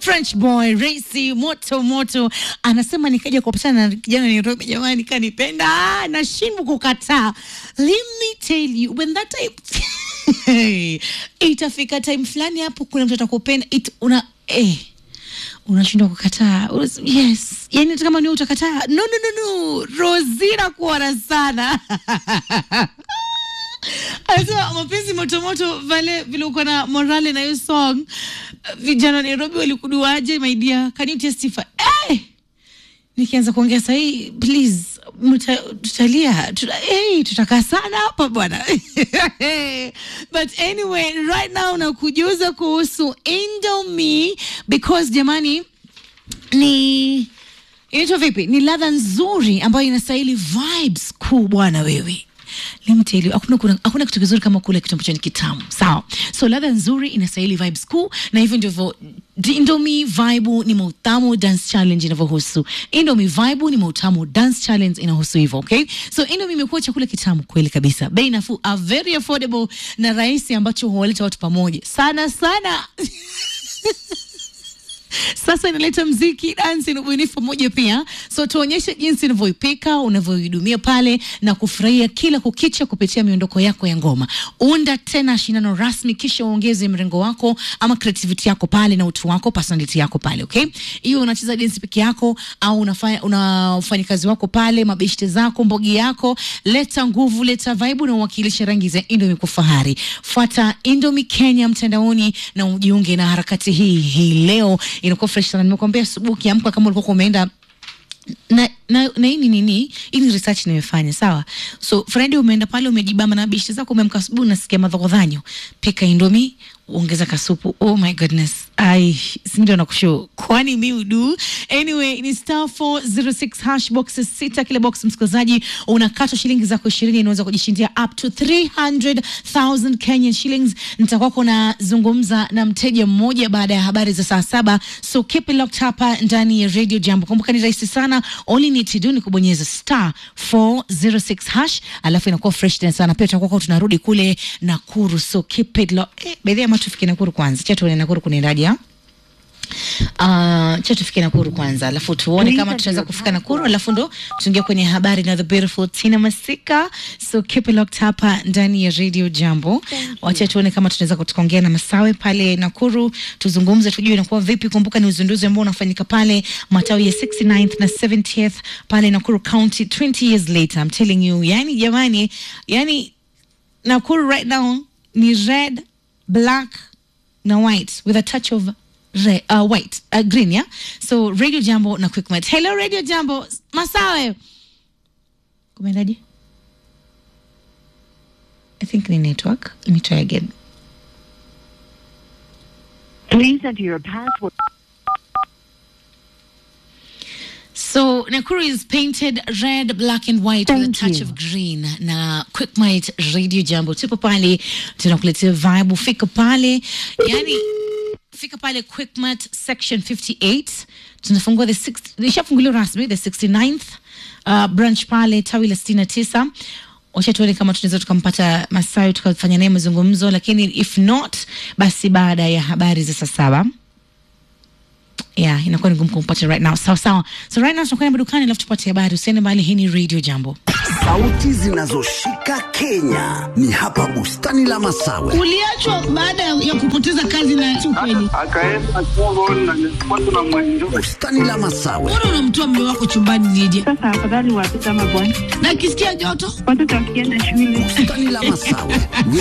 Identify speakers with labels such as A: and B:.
A: French boy Racy moto moto anasema nikaja kupatana na kijana Nairobi, jamani, kanipenda ah, nashindwa kukataa. Let me tell you when that time itafika time fulani hapo, kuna mtu atakupenda it, una eh unashindwa kukataa. Unas- Yes, yani hata kama ni wewe utakataa. No, no, no, no. Rosina kuona sana anasema mapenzi motomoto vale vile uko na morale na hiyo song. Vijana wa Nairobi walikuduaje my dear? Can you testify? Eh! Nikianza kuongea sahii, please mta, tutalia tuta, hey, tutakaa sana hapa bwana. But anyway, right now nakujuza kuhusu Indomie because jamani ni inaitwa vipi? Ni ladha nzuri ambayo inastahili vibes kuu bwana wewe. Let me tell you, hakuna, kuna- hakuna kitu kizuri kama kule kitu ambacho ni kitamu sawa. So ladha nzuri inastahili vibes kuu, na hivyo ndivyo Indomie Vibe ni mautamu dance challenge inavyohusu. Indomie Vibe ni mautamu dance challenge inahusu hivyo, okay? So Indomie imekuwa chakula kitamu kweli kabisa, bei nafuu, a very affordable na rahisi, ambacho huwaleta watu pamoja sana sana sasa inaleta mziki, dansi na ubunifu pamoja pia. So tuonyeshe jinsi unavyoipika, unavyoihudumia pale na kufurahia kila kukicha kupitia miondoko yako ya ngoma. Unda tena shindano rasmi, kisha uongeze mrengo wako ama creativity yako pale na utu wako, personality yako pale, okay? Hiyo unacheza dance peke yako au unafanya una wafanyikazi wako pale, mabeshte zako, mbogi yako, leta nguvu, leta vibe na uwakilishe rangi za Indomie kwa fahari. Fuata Indomie Kenya mtandaoni na ujiunge na harakati hii hii leo inakuwa fresh sana. Nimekuambia asubuhi ukiamka, kama ulikuwa umeenda na na na hii ni nini? Hii ni research nimefanya, sawa. So Friday umeenda pale umejibamba na bishi zako, umeamka asubuhi unasikia madhogodhanyo, pika Indomie, ongeza kasupu. Oh my goodness, ai si ndio nakushow, kwani mi udu. Anyway, ni star 406 hash boxes sita, kila box msikilizaji unakatwa shilingi zako 20, unaweza kujishindia up to 300,000 Kenyan shillings. Nitakuwa nazungumza na mteja mmoja baada ya habari za saa saba, so keep it locked hapa ndani ya Radio Jambo. Kumbuka ni rahisi sana, all you need to do ni kubonyeza star 406 hash, alafu inakuwa fresh tena sana. Pia tutakuwa tunarudi kule Nakuru, so keep it locked. Eh, by the way, ama tufike Nakuru kwanza, cha tuone Nakuru kunaendaje ah? Uh, cha tufike Nakuru kwanza, alafu tuone kama tutaweza kufika Nakuru, alafu ndo tuingia kwenye habari na the beautiful Tina Masika. So keep it locked hapa ndani ya Radio Jambo. Wacha tuone kama tunaweza tukaongea na Masawe pale Nakuru, tuzungumze, tujue inakuwa vipi. Kumbuka ni uzinduzi ambao unafanyika pale matawi ya 69th na 70th pale Nakuru County 20 years later. I'm telling you, yani jamani, yani Nakuru right now ni red, black na white with a touch of re, uh, white uh, green yeah so radio jambo na quickmat hello radio jambo masawe kumeendaje i think ni network let me try again
B: Please enter your password.
A: So Nakuru is painted red, black and white with a
B: Thank
A: touch
B: you.
A: of green. Na Quickmite Radio Jambo tupo pale, tunakuletea vibe. Fika pale, yani fika pale Quickmart section 58. Tunafungua the 6 ishafunguliwa rasmi the 69th uh, branch pale tawi la 69 wacha tuone kama tunaweza tukampata Masayo tukafanya naye mazungumzo, lakini if not basi baada ya habari za saa saba yeah, inakuwa ni ngumu kumpata right now. Sawa sawa, so right now tunakwenda madukani, alafu tupate habari. Usiende mbali, hii ni Radio Jambo.
C: Sauti zinazoshika Kenya ni hapa bustani la Masawe.
D: uliachwa baada ya kupoteza kazi na si ukweli.
E: akaenda Congo na nilipatwa na mwenjo
C: Bustani la Masawe,
D: Mbona unamtoa mume wako chumbani nije?
B: Sasa afadhali watoto ama bwana,
D: Na akisikia joto
B: watoto wakienda shule
C: bustani la Masawe.